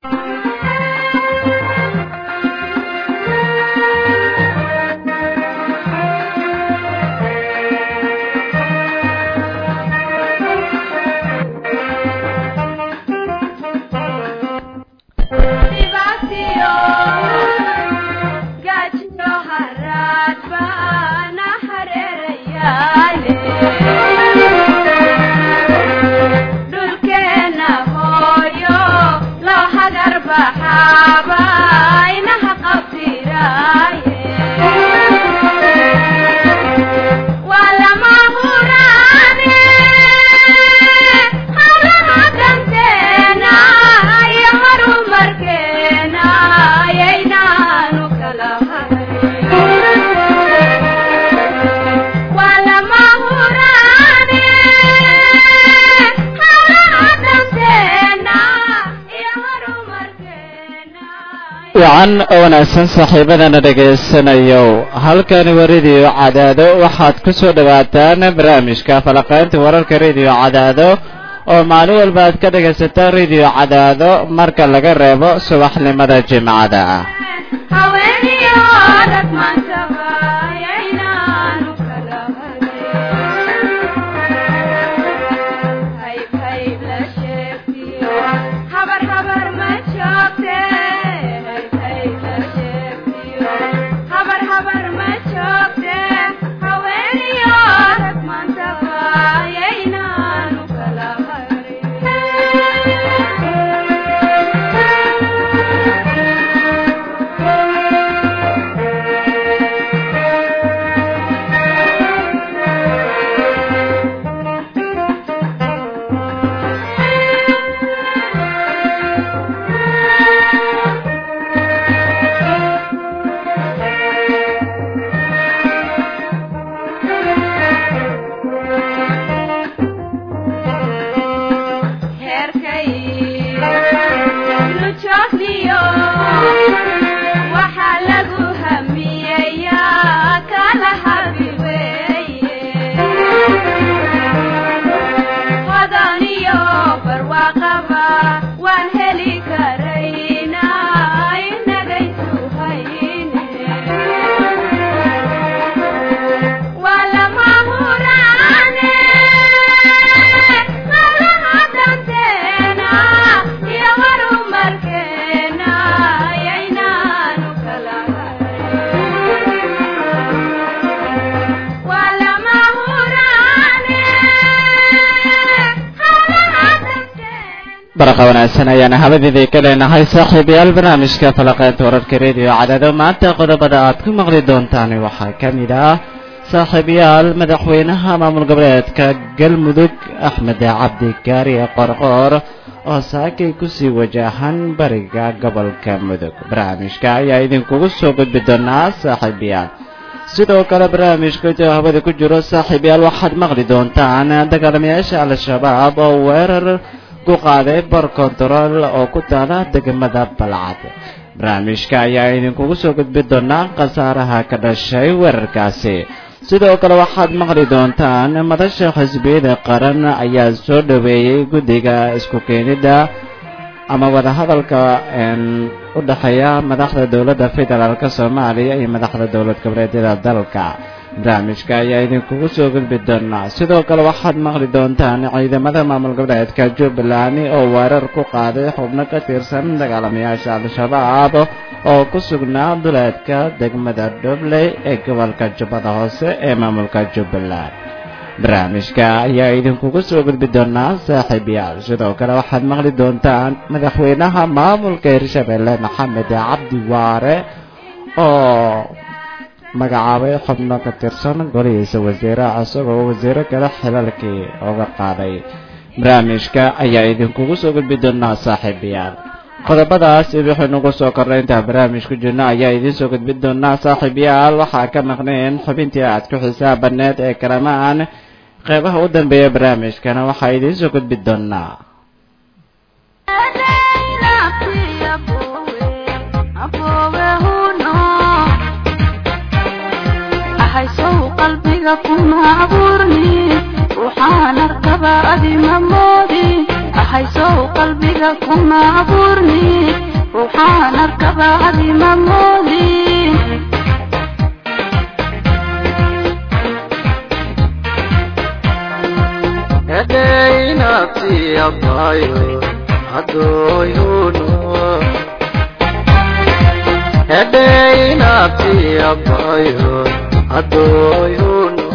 wacan oo wanaagsan saaxiibadana dhegaysanayow halkani waa rediyo cadaado waxaad ku soo dhowaataan barnaamijka falaqaynta wararka rediyo cadaado oo maalin walba aad ka dhegaysataan rediyo cadaado marka laga reebo subaxnimada jimcada barqa wanaagsan ayaana habadiidii ka leenahay saaxiibayaal barnaamijka falaqeynta wararka rediyo cadaado maanta qodobada aad ku maqli doontaan waxaa ka mid ah saaxiibayaal madaxweynaha maamul goboleedka galmudug axmed cabdi gaariye qorqoor oo saakay kusii wajahan bariga gobolka mudug barnaamijka ayaa idinkugu soo gudbi doonaa saaxiibayaal sidoo kale barnaamijka intuu hawada ku jiro saaxiibayaal waxaad maqli doontaan dagaalamayaasha al-shabaab oo weerar ku qaaday bar kontarool oo ku taala degmada balcad barnaamijka ayaa idinkugu soo gudbi doonaa khasaaraha ka dhashay weerarkaasi sidoo kale waxaad maqli doontaan madasha xisbiyada qaran ayaa soo dhoweeyey guddiga isku keenidda ama wadahadalka u dhexeeya madaxda dowladda federaalk soomaaliya iyo madaxda dowlad goboleedyada dalka barnaamijka ayaa idinkugu soo gudbi doonaa sidoo kale waxaad maqli doontaan ciidamada maamul goboleedka jubbaland oo weerar ku qaaday xubno ka tirsan dagaalamayaasha al-shabaab oo ku sugnaa duleedka degmada dhobley ee gobolka jubbada hoose ee maamulka jubbaland barnaamijka ayaa idinkugu soo gudbi doonaa saaxiibayaal sidoo kale waxaad maqli doontaan madaxweynaha maamulka hirshabelle maxamed cabdi waare oo magacaabay xubno ka tirsan golihiisa wasiiraha isagoo wasiiro kale xilalkii oga qaaday barnaamijka ayaa idinkugu soo gudbi doonaa saaxiibayaal qodobadaas wixii nagu soo kornay intaa barnaamij ku jirno ayaa idiin soo gudbi doonaa saaxiibayaal waxaa ka maqneen xubintii aad ku xisaabaneed ee kalamaan qeybaha u dambeeya barnaamijkana waxaa idiin soo gudbi doonaa qalbiga kuma abuurni waxaan arkaba adima moodi ahaysow qalbiga kuma abuurni ruuxaan arkaba hadima moodin edeynabti abayo adoyuno edeynabti abayo adoyuno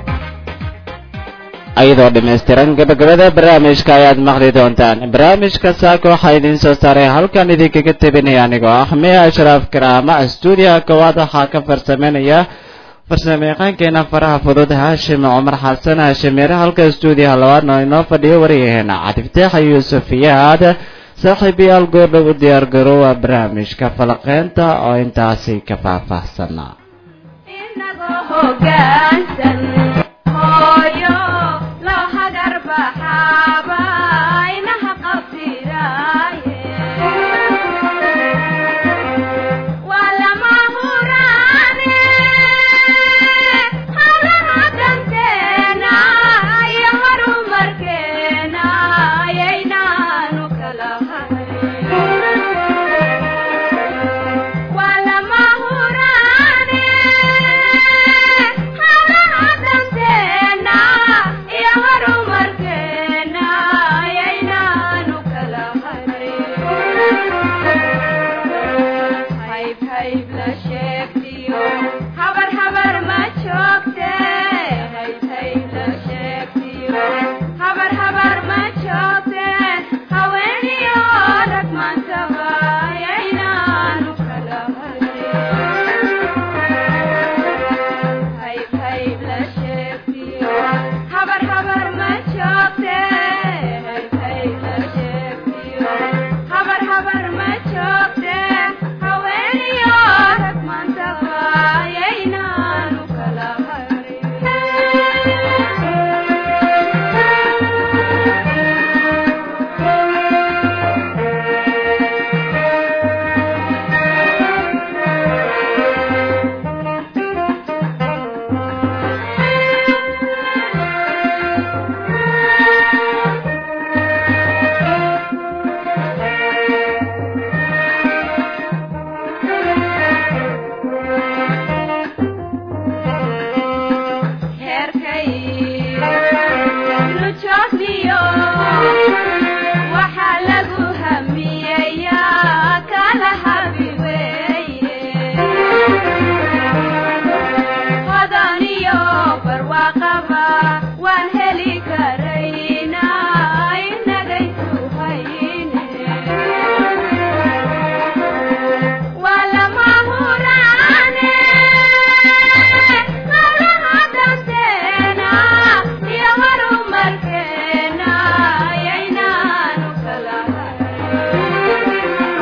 ayadoo dhammaystiran gabagabada barnaamijka ayaad maqli doontaan barnaamijka saaka waxaa idiin soo saaray halkan idinkaga tebinaya anigoo ah miya ashraaf karaama stuudiyaha koowaad waxaa ka farsameynaya farsamayaqaankeena faraha fudud haashim cumar xasan haashimire halka stuudiyaha labaadna inoo fadhiyo waryaheena cabdifitaaxa yuusuf iyaad saaxiibayaal goordhow u diyaar garoowa barnaamijka falaqeynta oo intaasi ka faahfaahsana inagoo hoggaansan hooyo loo hagar baxaaba inaha qabtiraaye waa lama huraane hawlaha danteena iyo horumarkeena ayaynaanu kala hayn waa lama huraane hawlaha danteena iyo horumarkeena ayaynaanu kala hayn hayb hayb la sheegtiyo habar habar ma joogte hayb hayb la sheegtiyo habar habar ma joogte haweeniyo rag maantaba ayaynaanu kala hayn hayb hayb la sheegtiyo habar habar ma joogte hayb hayb la sheegtiyo habar habar ma joogte haweeniyo rag maantaba ayaynaanu kala heerkay nujoogniyo waxaa lagu hamiyeyaa kala habi weeye hodaniyo barwaaqaba waan heli karaynaa inagaysu hayne waa lama huraane hawlaha danteena iyo horumarkeena ayaynaanu kala hayn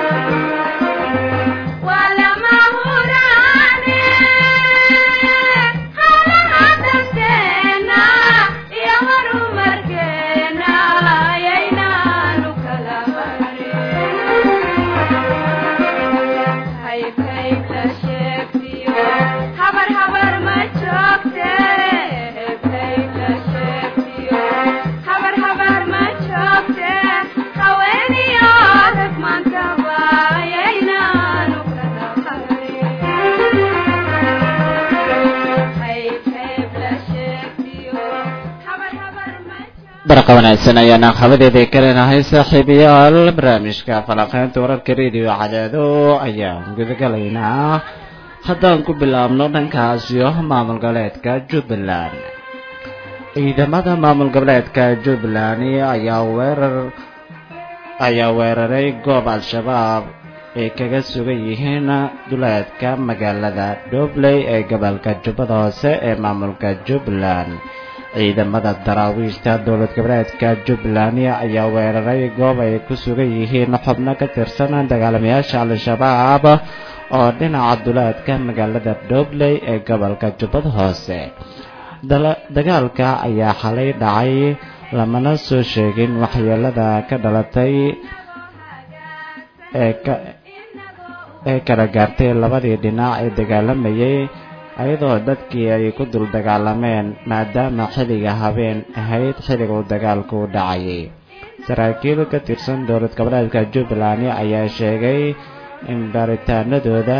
waa lama huraane hawlaha danteena iyo horumarkeena ayaynaanu kala hayn hayb hayb la sheegtiyo habar habar ma joogte hayb hayb la sheegtiyo habar habar ma joogte haweeniyo rag maantaba ayaynaanu kala hayn hayb hayb la sheegtiyo habar habar ma joogte barqa wanaagsan ayaana habadeedii ka leenahay saaxiibayaal barnaamijka falaqeynta wararka rediyo cadaado ayaan gudagalaynaa haddaan ku bilaabno dhankaasiyo maamul goboleedka jubbaland ciidamada maamul goboleedka jubbaland ayaa weerar ayaa weeraray goob al-shabaab ay kaga sugan yihiin duleedka magaalada dhobley ee gobolka jubbada hoose ee maamulka jubbaland ciidamada daraawiishta dowlad goboleedka jubbaland ayaa weeraray goob ay ku sugan yihiin xubno ka tirsan dagaalamayaasha al-shabaab oo dhinaca duleedka magaalada dhobley ee gobolka jubbada hoose dagaalka ayaa xalay dhacay lamana soo sheegin waxyeelada ka dhalatay ee ka ee kala gaartay labadii dhinac ee dagaalamayay ayadoo dadkii ay ku dul dagaalameen maadaama xilliga habeen ahayd xilliga uu dagaalku dhacayay saraakiil ka tirsan dowlad goboleedka jubbaland ayaa sheegay in baaritaanadooda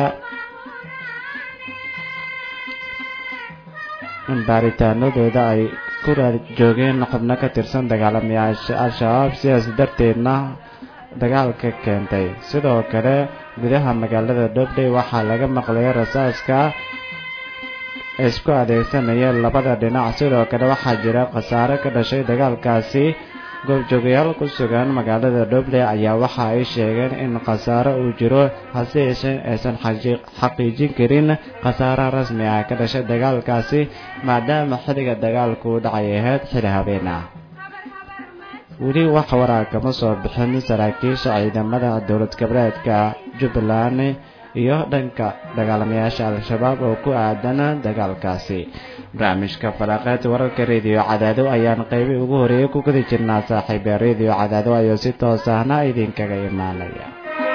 in baaritaanadooda ay ku raad joogeen xubno ka tirsan dagaalamayaasha al-shabaab sidaas darteedna dagaalka keentay sidoo kale gudaha magaalada dhobley waxaa laga maqlay rasaaska isku adeegsanaya labada dhinac sidoo kale waxaa jira khasaare ka dhashay dagaalkaasi goobjoogayaal ku sugan magaalada dhobley ayaa waxa ay sheegeen in khasaare uu jiro hase yeeshee aysan xaqiijin karin khasaaraha rasmi ah ka dhashay dagaalkaasi maadaama xilliga dagaalku u dhacay ahayd xili habeen ah weli wax waraa kama soo bixin saraakiisha ciidamada dowlad goboleedka jubbaland iyo dhanka dagaalamayaasha al-shabaab oo ku aadan dagaalkaasi barnaamijka falaqeed wararka rediyo cadaado ayaan qaybi ugu horeeyay ku gudi jirnaa saaxiiba rediyo cadaado ayuu si toos ahna idinkaga imaanaya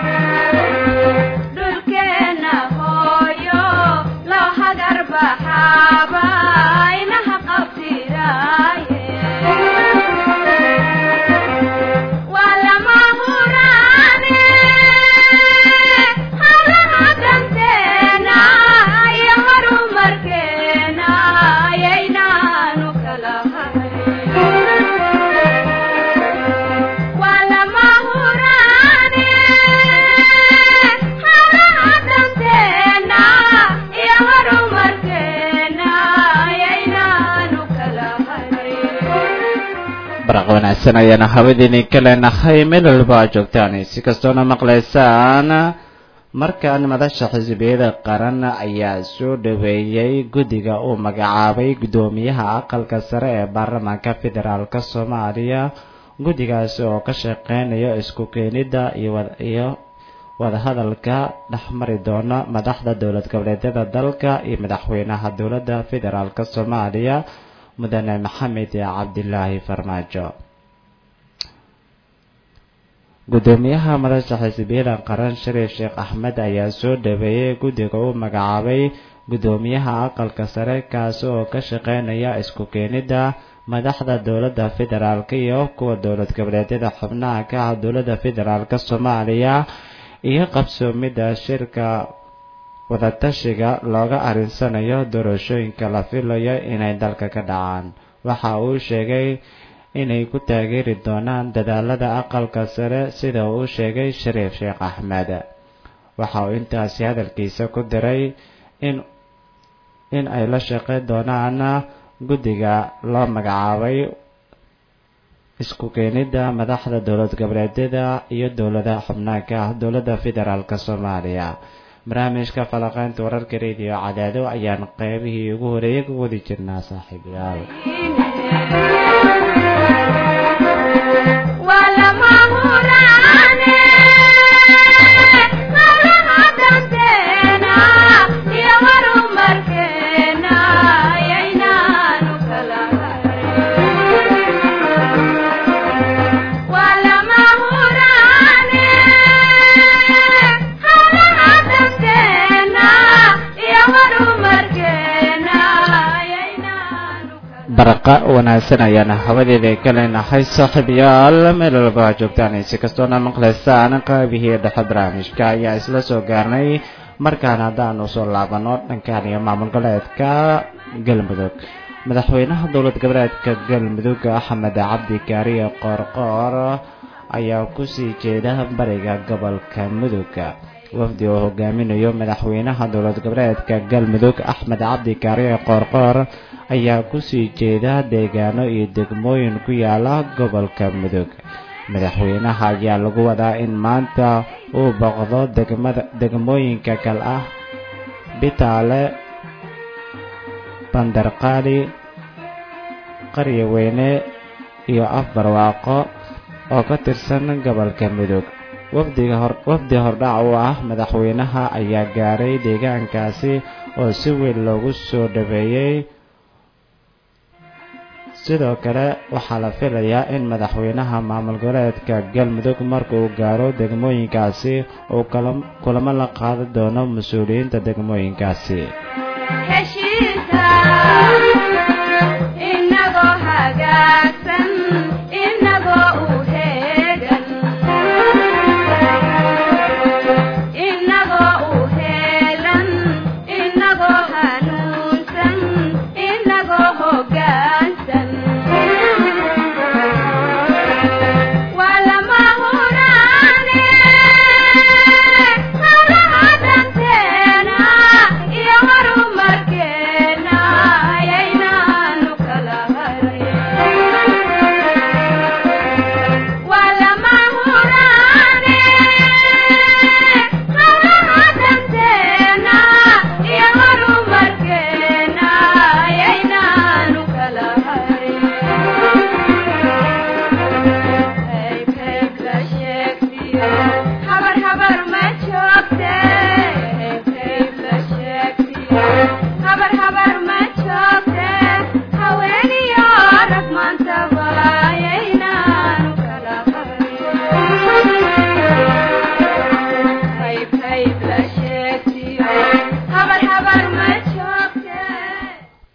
dhulkeena hooyo loo hagar baxaaba inaha qabtiraaye waa lama huraane hawlaha danteena iyo horumarkeena ayaynaanu kala hayn waa lama huraane hawlaha danteena iyo horumarkeena ayaynaanu kala hayn baraq wanaagsan ayaana hawadiini ka leenahay meel walba aad joogtaan si kastoona maqlaysaan markaan madasha xisbiyada qaran ayaa soo dhaweeyey guddiga uu magacaabay guddoomiyaha aqalka sare ee baarlamaanka federaalk soomaaliya guddigaasi oo ka shaqeynaya isku keenidda iyo wadahadalka dhexmari doona madaxda dowlad goboleedyada dalka iyo madaxweynaha dowladda federaalk soomaaliya mudane maxamed cabdilaahi farmaajo guddoomiyaha madasha xisbiyada qaran shariif sheekh axmed ayaa soo dhaweeyey guddiga uu magacaabay guddoomiyaha aqalka sare kaasi oo ka shaqeynaya isku keenidda madaxda dowladda federaalk iyo kuwa dowlad goboleedyada xubnaha ka ah dowladda federaalk soomaaliya iyo qabsoomidda shirka wadatashiga looga arinsanayo doorashooyinka la filayo inay dalka ka dhacaan waxa uu sheegay inay ku taageeri doonaan dadaalada aqalka sare sida uu sheegay shariif sheekh axmed waxa uu intaasi hadalkiisa ku diray in in ay la shaqeyn doonaan guddiga loo magacaabay isku keenidda madaxda dowlad goboleedyada iyo dowladaha xubnaha ka ah dowladda federaalk soomaaliya barnaamijka falaqeynta wararka rediyo cadaado ayaan qeybihii ugu horeeyay ku wadi jirnaa saaxiibayaal waa lama huraane hawlaha danteena iyo horumarkeena ayaynaanu kala hayn waa lama huraane hawlaha danteena iyo horumarkeena ayaynaanu kala baraqa wanaagsan ayaana hawadeeda ka leenahay saaxiibayaal meel walba aad joogtaan si kastoona maqlaysaan qaybihii dhexe barnaamijka ayaa isla soo gaarnay markaan haddaan usoo laabano dhankan iyo maamul goboleedka galmudug madaxweynaha dowlad goboleedka galmudug axmed cabdi kaariye qoorqoor ayaa kusii jeeda bariga gobolka mudug wafdi oo hogaaminayo madaxweynaha dowlad goboleedka galmudug axmed cabdi kaariye qoorqoor ayaa kusii jeeda deegaano iyo degmooyin ku yaala gobolka mudug madaxweynaha ayaa lagu wadaa in maanta uu boqdo degmada degmooyinka kal ah bitaale bandarqaali qarya weyne iyo afbarwaaqo oo ka tirsan gobolka mudug wafdiga hor wafdi hordhac u ah madaxweynaha ayaa gaaray deegaankaasi oo si weyn loogu soo dhaweeyey sidoo kale waxaa la filayaa in madaxweynaha maamul goboleedka galmudug marka uu gaaro degmooyinkaasi uu kulamo la qaadi doono mas-uuliyiinta degmooyinkaasi heshiisa inagoo hagaagsan inagoo u heegan in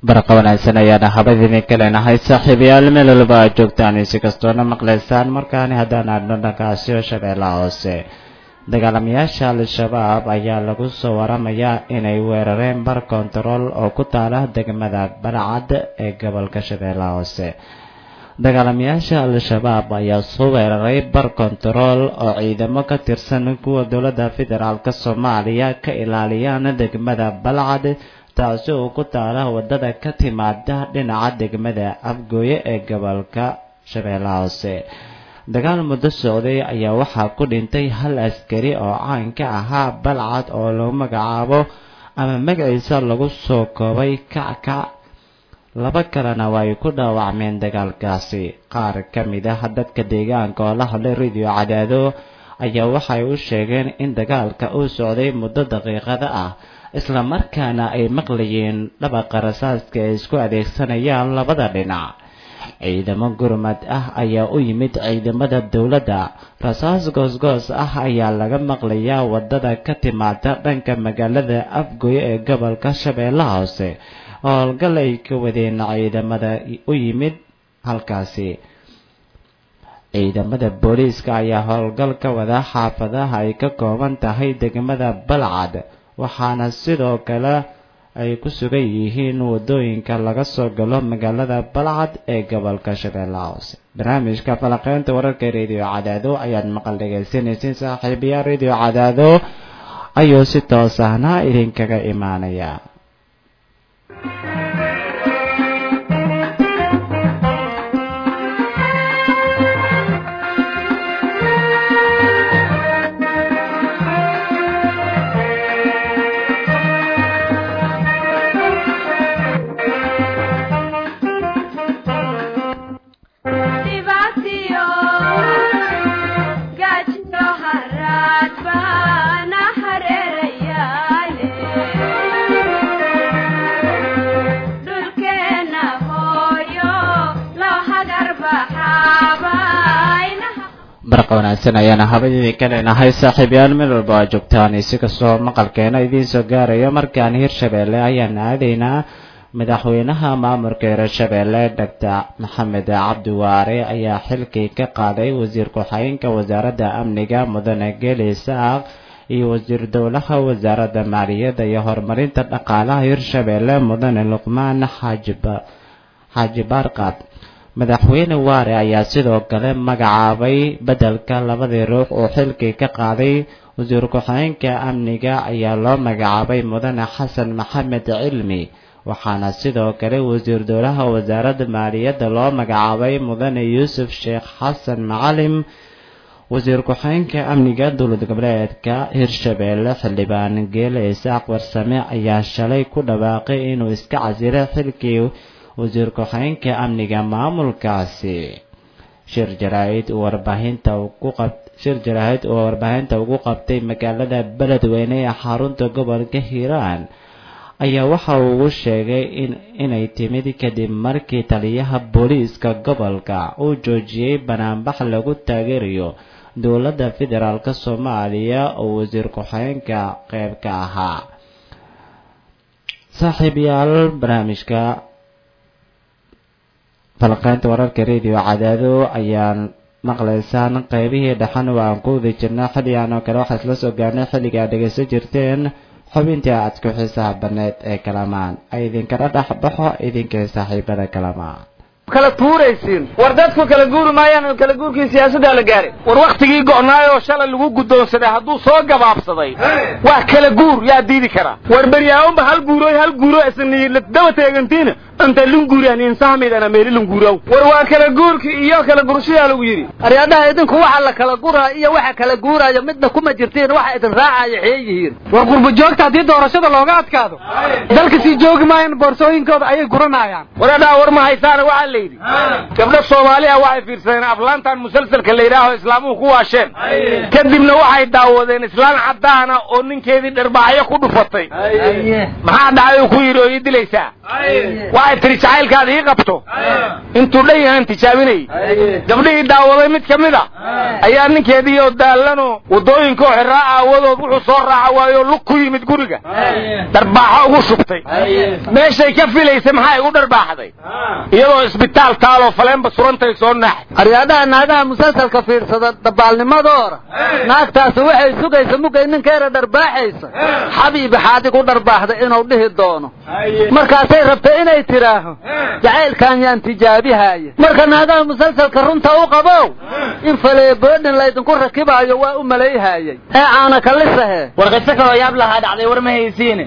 barqa wanaagsan ayaana habad idinka leenahay saaxiibayaal meel walba aad joogtaan si kastoona maqlaysaan markaani haddaan aadno dhankaasiyo shabeellaha hoose dagaalamayaasha al-shabaab ayaa lagu soo waramayaa inay weerareen bar kontarool oo ku taala degmada balcad ee gobolka shabeellaha hoose dagaalamayaasha al-shabaab ayaa soo weeraray bar kontarool oo ciidamo ka tirsan kuwa dowladda federaalk soomaaliya ka ilaaliyaan degmada balcad taasi oo ku taala wadada ka timaada dhinaca degmada afgooye ee gobolka shabeellaha hoose dagaal muddo socday ayaa waxaa ku dhintay hal askari oo caan ka ahaa balcad oo lagu magacaabo ama magaciisa lagu soo koobay kackac laba kalena waa ay ku dhaawacmeen dagaalkaasi qaar ka mid ah dadka deegaanka oo la hadlay radio cadaado ayaa waxay u sheegeen in dagaalka uu socday muddo daqiiqada ah isla markaana ay maqlayeen dhabaqa rasaaska ay isku adeegsanayaan labada dhinac ciidamo gurmad ah ayaa u yimid ciidamada dowladda rasaas goosgoos ah ayaa laga maqlayaa wadada ka timaada dhanka magaalada afgoye ee gobolka shabeellaha hoose howlgal ay ka wadeen ciidamada u yimid halkaasi ciidamada booliiska ayaa howlgal ka wada xaafadaha ay ka kooban tahay degmada balcad waxaana sidoo kale ay ku sugan yihiin wadooyinka laga soo galo magaalada balcad ee gobolka shabeellaha hoose barnaamijka falaqeynta wararka radio cadaado ayaad maqal dhegaysanaysiin saaxiibayaa radio cadaado ayuu si toos ahna idinkaga imaanaya dhibaatiyo gaajiyo haraad baana hareerayaale dhulkeena hooyo loo hagar baxaabaynaha barqa wanaagsan ayaana habadidii ka leenahay saaxiibayaal meel walba aa joogtaan si kastoo maqalkeena idiin soo gaarayo markaan hirshabeelle ayaan aadaynaa madaxweynaha maamulka hirshabeelle doctor maxamed cabdi waare ayaa xilkii ka qaaday wasiir ku-xigeenka wasaaradda amniga mudane geli saaq iyo wasiir dowlaha wasaaradda maaliyadda iyo horumarinta dhaqaalaha hirshabeelle mudane luqmaan xaajiba xaaji baarqaad madaxweyne waare ayaa sidoo kale magacaabay beddelka labadii ruux oo xilkii ka qaaday wasiir ku-xigeenka amniga ayaa loo magacaabay mudane xasan maxamed cilmi waxaana sidoo kale wasiir dowlaha wasaaradda maaliyadda loo magacaabay mudane yuusuf sheekh xasan macalim wasiir ku-xigeenka amniga dowlad goboleedka hirshabeelle xildhibaan geele isaaq warsame ayaa shalay ku dhawaaqay inuu iska casilay xilkii wasiir ku-xigeenka amniga maamulkaasi shir jaraa-id uu warbaahinta ku qab shir jaraa-id oo warbaahinta ugu qabtay magaalada beledweyne ee xarunta gobolka hiiraan ayaa waxa uu ugu sheegay in inay timid kadib markii taliyaha booliiska gobolka uu joojiyey banaanbax lagu taageerayo dowladda federaalk soomaaliya oo wasiir ku-xigeenka qeyb ka ahaa saaxiibayaal barnaamijka falqeynta wararka radio cadaado ayaan maqlaysaan qeybihii dhexan oo aan ku wadi jirnaa xilligan oo kale waxaa isla soo gaarnay xilliga aad dhegaysan jirteen xubintii aad ku xiisaha baneed ee kalamaan ay idinkala dhex baxo idinkay saaxiibada kalamaan kala tuuraysiin war dadku kala guuri maayaan kala guurkii siyaasaddaa la gaaray war wakhtigii go'naayoo shalay lagu guddoonsaday hadduu soo gabaabsaday wax kala guur yaa diidi karaa war beryaawonba hal guurooy hal guuro isniiladaba teegantiina inta lunguuriyan insahmaydana meeli lunguuraw war waa kala guurkii iyo kala gurshiyaa lagu yidhi aryadhaha idinku waxa la kala guraa iyo waxa kala guuraayo midna kuma jirtiin waxa idin raacaya xee yihiin war qurbo joogta haddii doorashada looga adkaado dalka sii joogi maayaan boorsooyinkooda ayay guranayaan waradhaa war ma haysaana waxaa la yidhi gabdho soomaali ah waxay fiirsadeen aflaantan musalsalka la yidhaaho islaamuhu ku waasheen kadibna waxay daawadeen islaan caddaana oo ninkeedii dharbaaxyo ku dhufatay maxaa dhacay uu ku yidhi oo ii dilaysaa waxay tiri jacaylkaada ii qabto intuu dhan yahaan tijaabinayay gabdhihii daawaday mid ka mid a ayaa ninkeedii oo daallanoo waddooyinkaoo xiraa aawadood wuxuu soo raaca waayoo lug ku yimid guriga dharbaaxo ugu shubtay meeshay ka filaysay maxay ugu dharbaaxday iyadoo isbitaal taaloo faleenba surantay soo naaxay aryaadaha naagaha musalsalka fiirsada dabaalnimadoora naagtaasi waxay sugaysa mugay ninkeeda dharbaaxaysa xabiibi xaadig u dharbaaxday inuu dhihi doono markaasay rabtay inay tidhaaho jacaylkan yaan tijaabihaaye marka naagaha musalsalka runta u qabow in faleeboodhin laydinku rakibaayo waa u malayhaayey ee caana kalisahe war qiso kaloo yaab lahaa dhacday war ma haysiine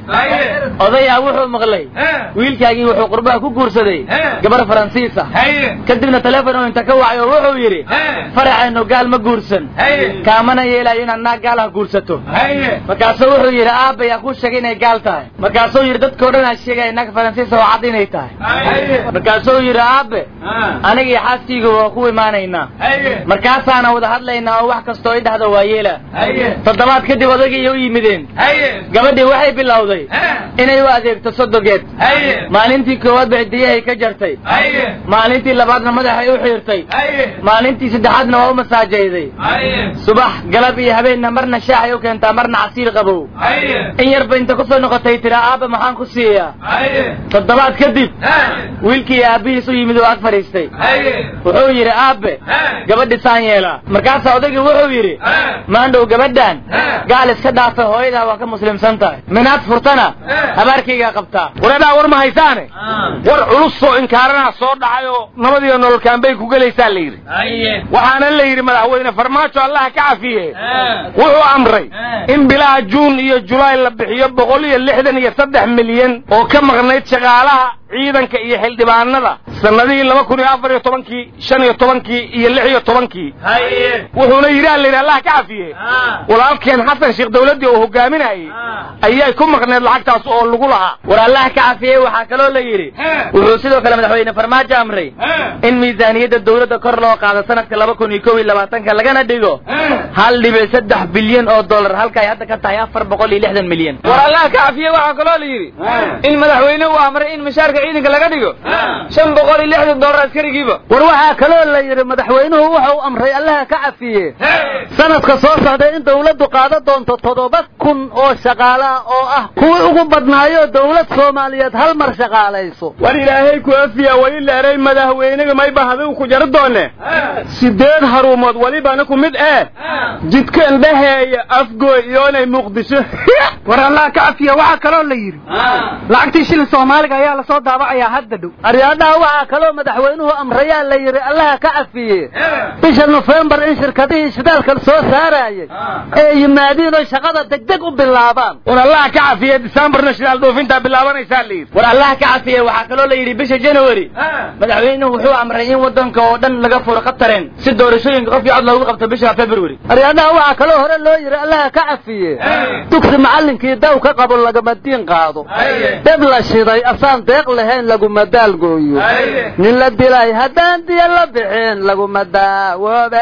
odayaa wuxuu maqlay wiilkaagii wuxuu qurbaha ku guursaday gabar faransiisa kadibna teleefon uu inta ka wacay oo wuxuu yidhi faraxaynu gaal ma guursan kaamana yeelayo inaad naag gaalaha guursato markaasuu wuxuu yidhi aabba yaa kuu sheegay inay gaal tahay markaasuu yidhi dadkao dhan aa sheegaya naag faransiisa oo cad inay tahay markaasuu yidhi aabe aniga iyo xaaskayga waa ku imaanaynaa markaasaana wada hadlaynaa oo wax kastoo i dhahda waa yeela toddobaad kadib odagii u yimideen gabadhii waxay bilowday inay u adeegto sodogeed maalintii koowaad ba cidiyahay ka jartay maalintii labaadna madaxay u xiirtay maalintii saddexaadna waa u masaajayday subax galab iyo habeenna marna shaaxay u keentaa marna casiir qabow in yarba inta kusoo noqotay tira aabba maxaan ku siiyaa toddobaad kadib wiilkii aabbihiis u yimid oo ag fadhiistay wuxuu yidhi aabbe gabadhi saan yeelaa markaasaa odaygii wuxuu yidhi maandhow gabadhan gaal iska dhaafa hooyadaa waa ka muslimsan tahay minaad furtana habaarkaygaa qabtaa wareedhaa war ma haysaane war culus oo inkaaranaha soo dhacay oo nabadiyo nololkaanbay ku gelaysaa la yidhi waxaana la yidhi madaxweyne farmaajo allaha ka cafiye wuxuu amray in bilaha juun iyo julaay la bixiyo boqol iyo lixdan iyo saddex milyan oo ka maqnayd shaqaalaha ciidanka iyo xildhibaanada sanadihii laba kun iyo afar iyo tobankii shan iyo tobankii iyo lix iyo tobankii wuxuuna yidhi ala yidhi allah ka cafiye walaalkeen xasan sheekh dawladdii oo hogaaminayay ayay ku maqneed lacagtaas oo lagu lahaa war allah ka cafiyey waxaa kaloo la yidhi wuxuu sidoo kale madaxweyne farmaajo amray in miisaaniyadda dawladda kor loo qaado sanadka laba kun iyo kow iyo labaatanka lagana dhigo hal dhibic saddex bilyan oo dollar halka ay hadda ka tahay afar boqol iyo lixdan milyan war allah ka cafiye waxaa kaloo la yidhi in madaxweyne uu amray in mishaarka ciidanka laga dhigo shan boqol iyo lixdan dollar askarigiiba war waxaa kaloo la yidhi madaxweynuhu wuxuu amray allaha ka cafiye sanadka soo socday in dawladdu qaado doonto toddoba kun oo shaqaalaha oo ah kuwii ugu badnaayo dawlad soomaaliyeed hal mar shaqaalayso war ilaahay ku afiya wali leeray madaxweynaga mayba hadigu ku jaro doone sideed haruumood welibana ku mid eh jidka indhaheeya afgooy iyoonay muqdisho war allah ka cafiya waxaa kaloo la yidhi lacagtii shilin soomaaliga ayaa lasoo daabacayaa hadda dhow aryaadhaha waxaa kaloo madaxweynuhu amrayaa la yidhi allaha ka cafiye bisha nofembar in shirkadihii shidaalka soo saaraayay ee yimaadiin oo shaqada degdeg u bilaabaan war allah ka cafiye december national dhoofintaa bilaabanaysaa la yidhi war allah ka cafiye waxaa kaloo la yidhi bisha january madaxweynuhu wuxuu amray in wadanka oo dhan laga furo qatareen si doorashooyinka qof iyo cod loogu qabto bisha february aryaadhaha waxaa kaloo hore loo yidhi allaha ka cafiye dugsi macallinkii daw ka qabo lagama diin qaado deb la shiday asaan deeq lahayn laguma daalgooyo nin la dilay haddaan diya la bixin laguma daawoobe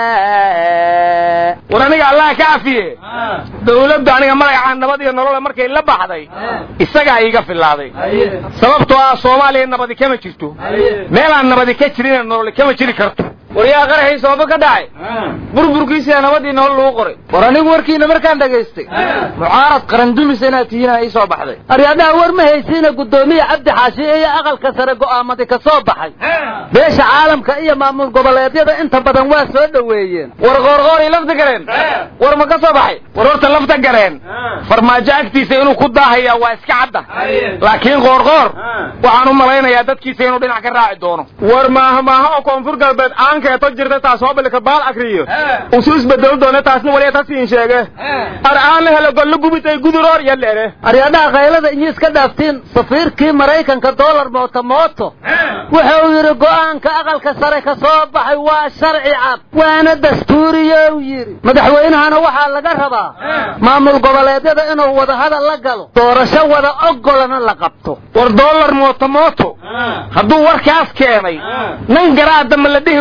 war aniga allah ka cafiye dawladdu aniga magacaa nabad iyo nolole markay la baxday isagaa iiga filaaday sababtoo ah soomaaliya nabadi kama jirto meelaan nabadi ka jirina nolole kama jiri karto waryaa qaraxii sababo ka dhacay burburkiisiya nabadii nolol lagu qoray war anigu warkiina markaan dhagaystay mucaarad qarandumis inaad tihiina ii soo baxday aryaadhaha war ma haysiina guddoomiye cabdi xaashi iyo aqalka sare go'aamadii ka soo baxay beesha caalamka iyo maamul goboleedyada inta badan waa soo dhoweeyeen war qoorqoorii lafta gareen war ma ka soo baxay war horta lafta gareen farmaajo agtiisa inuu ku daahaya waa iska cadda laakiin qoorqoor waxaan u malaynayaa dadkiisa inuu dhinac ka raaci doono war maaha maaha oo koonfur galbeed aankeeto jirta taas hoobilka baal akriyo usu isbedelo doona taasna waliya tasiin sheege ar aana helo gollo gubitay guduroor yaleere aryaadhaha kaylada inyi iska dhaaftiin safiirkii maraykanka dollar mooto mooto wuxuu yidhi go'aanka aqalka sare ka soo baxay waa sharci cad waana dastuuriyow yidhi madaxweynahana waxaa laga rabaa maamul goboleedyada inuu wadahadal la galo doorasho wada ogolana la qabto war dollar mooto mooto hadduu warkaas keenay nan garaadama la dhihi waaye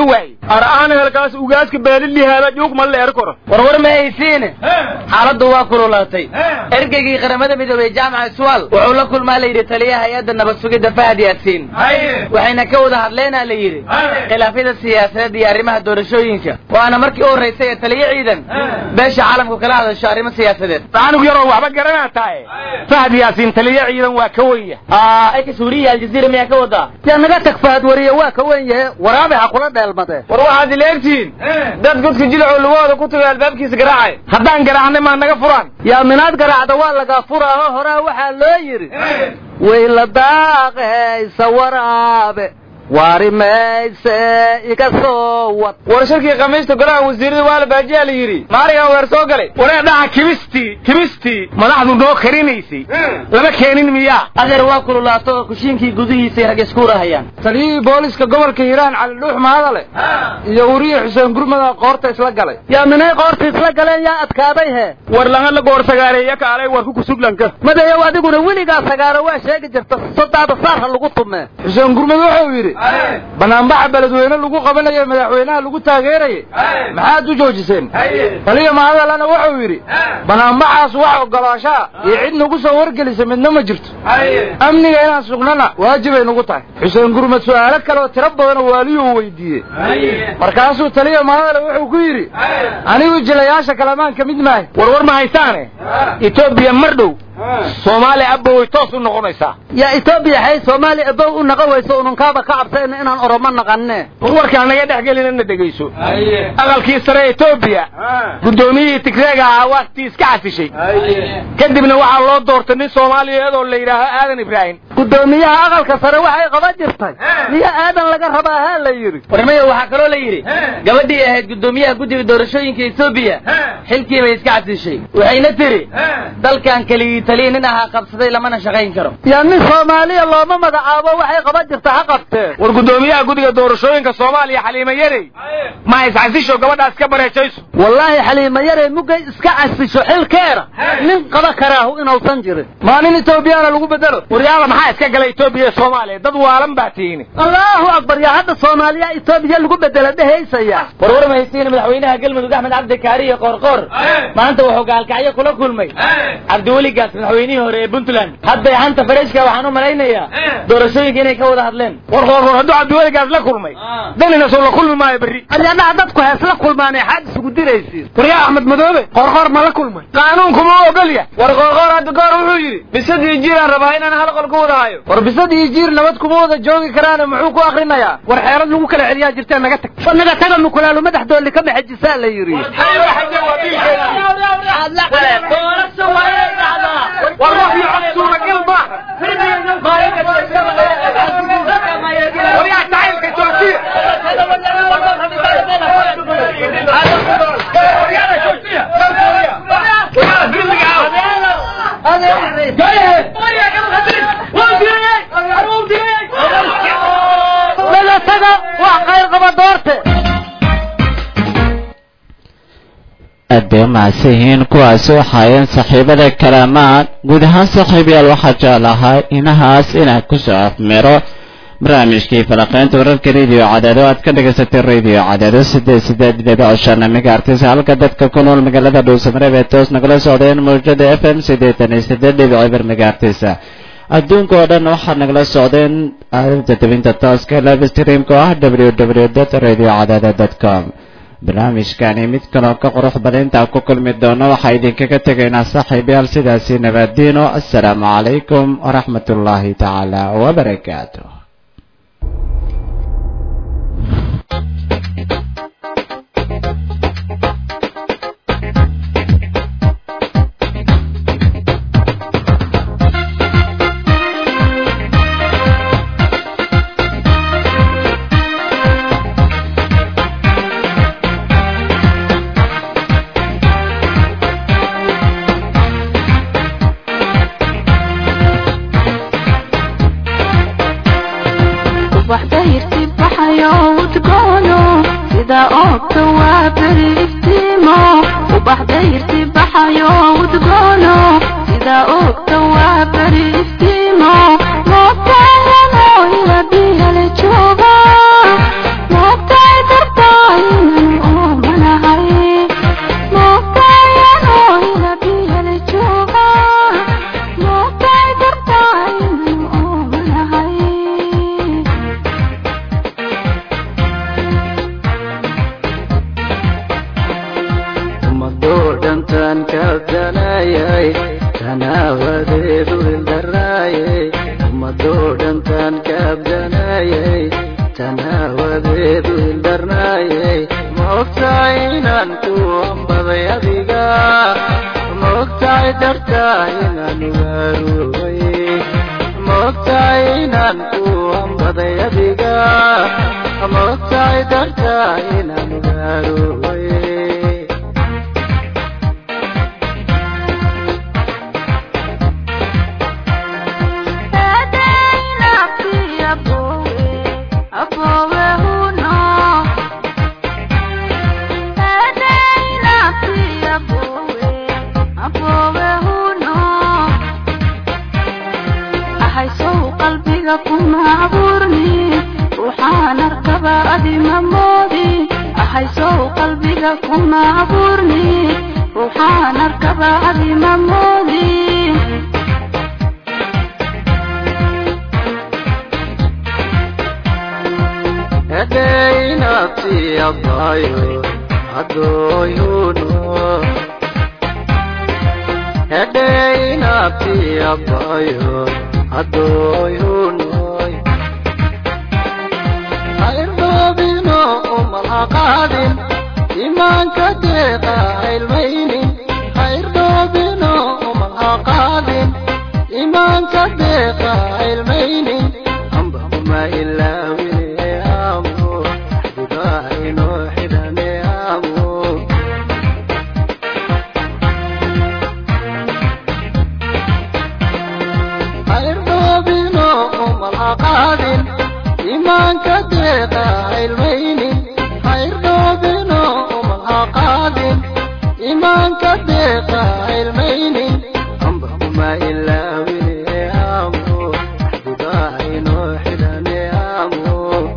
ar'aan helkaas ugaaska beelilihaala juug ma leer koro warwar ma haysiine xaaladdu waa kululaatay ergeygii qaramada midoobey jaamaca iswaal wuxuu la kulmaa la yidhi taliyaha hay-adda nabad sugidda fahad yaasiin waxayna ka wada hadleenaa la yidhi khilaafyada siyaasadeed iyo arrimaha doorashooyinka waana markii u horraysay ee taliyo ciidan beesha caalamku kala hadasho arrimo siyaasadeed anug yaroo waxba garanaa tahay fahad yaasiin taliyo ciidan waa ka wenya ayka suuriya aljaziira miyaa ka wadaa yaa naga tag fahad wariye waa ka wen yahe waraabe ha kula dheelmadee war waxaad ileegtihiin dad godka jilacoo lugahooda ku tagay albaabkiisa garaacay haddaan garaacnay maa naga furaan yaa minaad garaacda waa lagaa furaaho horaa waxaa loo yidhi wayla daaqehaysa waraabe waari mayse iga soo wad war shirkii khamiista golaha wasiirada waa la baajiyaa la yidhi maarigan weer soo galay waree dhaca kibistii kibistii madaxdu noo karinaysay lama keenin miyaa adeer waa kululaato oo kushiinkii gudihiisay rag isku rahayaan taliyihii booliska gobolka hiiraan cali dhuux mahadale iyo wariye xuseen gurmada qoorta isla galay yaa minay qoorta isla galeen yaa adkaaday hee war langa la goor sagaareeya kaalay warku kusuglanka madayow adiguna weligaa sagaaro waa sheegi jirta sodaada saar ha lagu tumee xuseen gurmad wuxuu yidhi banaanbaxa beledweyne lagu qabanayo madaxweynaha lagu taageerayay maxaad u joojiseen taliya mahadalena wuxuu yidhi banaanbaxaas wax ogolaashaa iyo cid nagu soo wargelisa midna ma jirto amniga inaan sugnana waajibay nagu tahay xuseen gurmad su'aalo kale oo tiro badanoo waaliyuu weydiiyey markaasuu taliya mahadale wuxuu ku yidhi anigu jilayaasha kalamaan ka mid maahay warwar ma haysaane etoobiya mar dhow soomaaliya abba way toos u noqonaysaa yaa etoobiya xay soomaaliya abow u naqan weyso ununkaaba ka cabsayna inaan oromo naqanne warwarkaa naga dhex gelina na dhegayso aqalkii sare etoobiya guddoomiyihii tigreega ahaa waaktii iska casishay kadibna waxaa loo doortay nin soomaaliyeed oo la yidhaaho aadan ibraahim guddoomiyaha aqalka sare waxay qaban jirtay miya aadan laga rabaa haa la yidhi warmaya waxaa kaloo la yidhi gabadhii ahayd guddoomiyaha guddiga doorashooyinka etoobiya xilkii bay iska casishay waxayna tiri dalkan keligii taliya nin ahaa qabsaday lamana shaqayn karo yaa nin soomaaliya looma magacaabo waxay qaban jirta ha qabtee war guddoomiyaha guddiga doorashooyinka soomaaliya xaliima yarey ma iscasisho gabadhaas ka bareejayso wallaahi xaliima yarey muggay iska casisho xilkeeda nin qaba karaahu inuusan jirin maa nin etoobiyaana lagu bedelo waryaala maxaa iska gala etoobiya iyo soomaaliya dad waalan baa tihiin allahu akbar yaa hadda soomaaliya etoobiya lagu bedela dhehaysaya warwar mahaysiin madaxweynaha galmudug axmed cabdi kaari iyo qoorqoor maanta wuxuu gaalkacyo kula kulmay cabdiweligaas madaxweynihii hore ee puntland hadday xanta fareshka waxaan u malaynayaa doorashooyinka inay ka wada hadleen war qoorqoor hadduu cabdiweligaas la kulmay danina soo la kulmi maayo berri alyadhaha dadku hees la kulmaanay xaad isugu diraysiin waryaa axmed madoobe qoorqoor ma la kulmay qaanuunku ma ogolya war qoorqoor hadda goor wuxuu yidhi bisadii jiiraan rabaa inaan hal qol ku wada hayo war bisadii jiir nabad kuma wada joogi karaane muxuu ku akrinayaa war xeerad lagu kala celiyaa jirtee naga tag naga taga mukulaalu madaxdoolli ka maxajisaa la yidhi naga taga wax khayr qaba doorte aad bay u mahadsan yihiin kuwaasi waxaayeen saaxiibada kalaamaad guud ahaan saaxiibayaal waxaa jeclahaa inahaas inaan kusoo afmiro barnaamijkii falaqeynta wararka radio cadaado aad ka dhagaysatay radio cadaado sideed sideed dhibic shan megaartis halka dadka ku nool magaalada dhuusamareeb ee toos nagala socdeen mawjada f m siddeetan iyo siddeed dhibic eber megaartis adduunka oo dhan waxaad nagala socdeen aalinta tabinta tooska live streamka oo ah w w dot radio cadaado dot com barnaamijkani mid kaloo ka qurux badan intaan ku kulmi doono waxaa idinkaga tegaynaa saaxiibayaal sidaasi nabadiino assalaamu calaykum waraxmat ullaahi tacaala wabarakaatu sida oogta waa beri iftiimo ubax dayrti baxayo udgoono sida oogta waa beri iftiimo moogtaayano ila biyale jooga moogtaay dartaa tanaawadeedu ildaraaye ummadoo dhantaan kaabdanayay tanaawadeedu ildarnaaye ma ogtahay inaan ku ambaday adiga ma ogtahay dartaa inaan ugaarubay ma ogtahay inaan ku ambaday adiga ma ogtahay dartaa inaan ugaarubay qalbiga kuma abuurni ruuxaan arkaba adima moodi hedeynaabti abbaayo addooyuno hedeynaabti abbaayo addooyunoy hairdoobino umalhaqaadin imaanka deeqa ilmaynin hairdoobino umalhaqaadin imaanka deeqa ilmaynin amba uma ilaawine amo dibaayno xidhane amo hairdoobino umalhaqaadin imaanka deeqa ilmaynin hairdoobino umalhaqaadin imaanka deeqa ilmaynin amba uma ilaawine amo dibaayno xidhane amo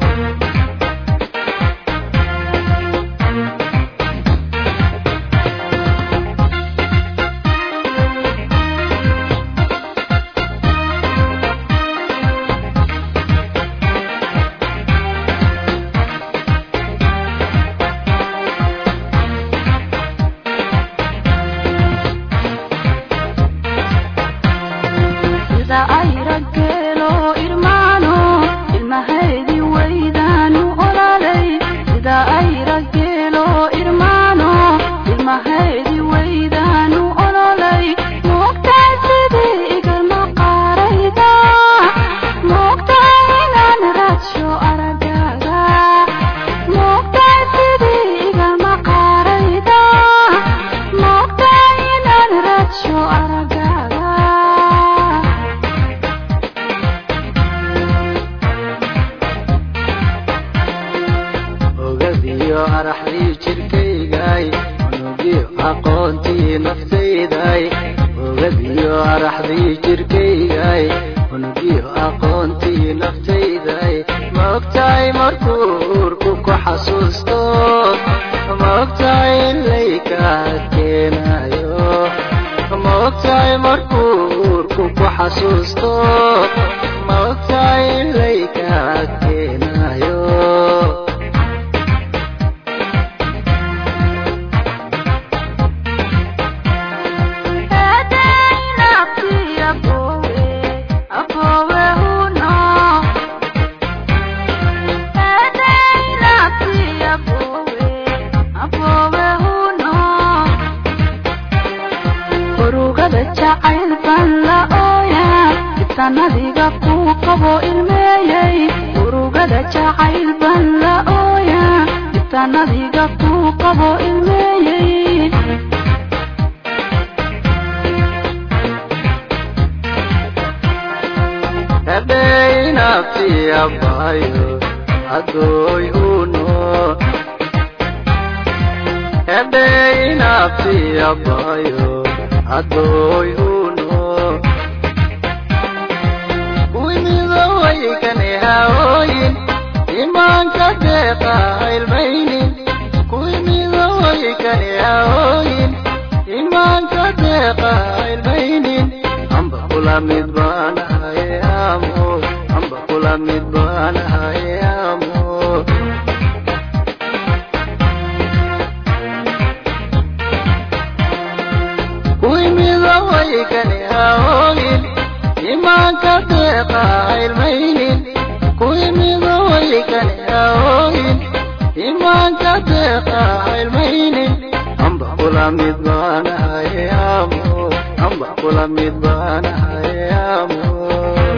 sida ay raggeelo irmaano ilmahaydi waydaanu olaalay sida ay raggeelo irmaano ilmahaydi waydaanu ololay moogtahay sidii igalma qaarayda moogtahay inaan raadsho aragaaga moogtahay sidii igalma qaarayda moogtahay inaan raadsho aragaaga ogadiyo araxdii jirkaygay unugiyo aqoontii naftayday ogadiyo araxdii jirkaygay unugiyo aqoontii naftayday ma ogtahay markuu uurku ku xasuusto ma ogtahay in layka keenayo ma ogtahay markuu uurku ku xasuusto ma ogtahay in layka keenayo urugada jacayl baan la ooyaa sanadiga kuu qabo ilmeeyey urugada jacayl baan la ooyaa sanadiga kuu qabo ilmeeyey hedeynaabti abbaayo addooy uno hedeynaabti abbaayo addooy uno wimido waykane haooyin imaanka deeqa ilmaynin kuwimido waykane haooyin imaanka deeqa ilmaynin amba kula mid baanahaye amo amba kula mid baanahaye amo kuwimido way waykani haooyin imaanka deeqa ilmaynin ku imido waykani haooyin imaanka deeqa ilmaynin amba kula mid baanahay amo amba kula mid baanahay amo